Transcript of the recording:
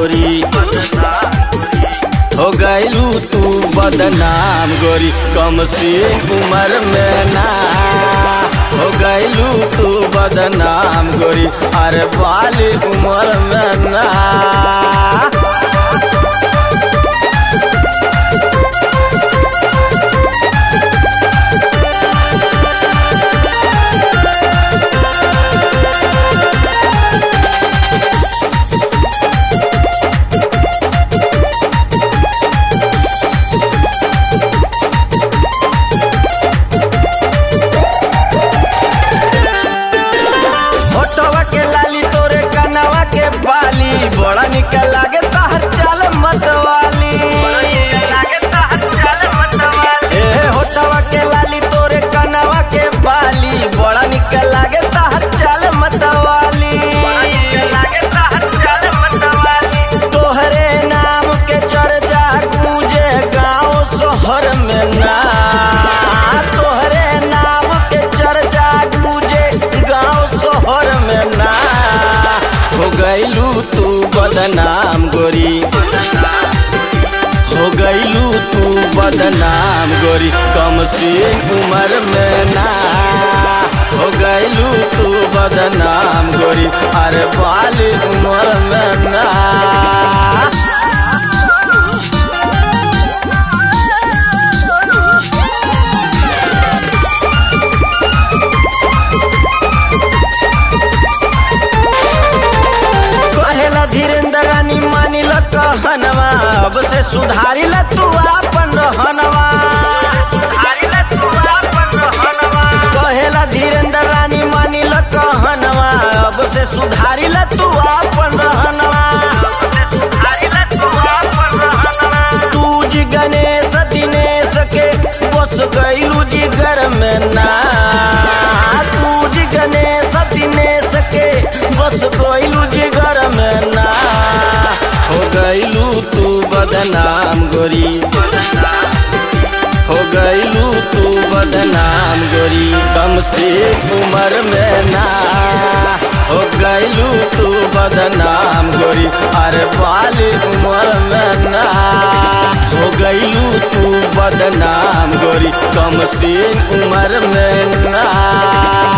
गोरी हो गैलू तू बदनाम गोरी कम सी उम्र में ना हो गैलू तू बदनाम गोरी अरे बाली उम्र में ना होटवा के लाली तोरे कनवा के बाली बड़ा निकल लागे तहर चाल मतवाली ए होटवा के लाली तोरे कनवा के बाली बड़ा निकल लागे तहर चाल मतवाली तोहरे नाम के चर्चा गूंजे गांव शहर में ना तोहरे नाम के चर्चा गूंजे गांव शहर में ना हो गईलू तू बदनाम गोरी हो गईलू तू बदनाम गोरी कम सी उम्र में ना हो गईलू तू बदनाम गोरी अरे बाली उम्र में ना कहेला धीरेन्द्र रानी मानिल कहनवा अब से सुधारी ल तू आपन रहनवा कहेला धीरेन्द्र रानी मानिल कहनवा अब से सुधारी ल तू आपन रहनवा तू जी गणेश दिनेश के बस गईलू जिगर में ना तू जी गणेश दिनेश के बस गईलू जिगर में ना हो गईलू तू बदनाम गोरी हो गईलू तू बदनाम गोरी कम से उम्र में ना हो गईलू तू बदनाम गोरी अरे बाली उम्र में ना हो गईलू तू बदनाम गोरी कम से उम्र में ना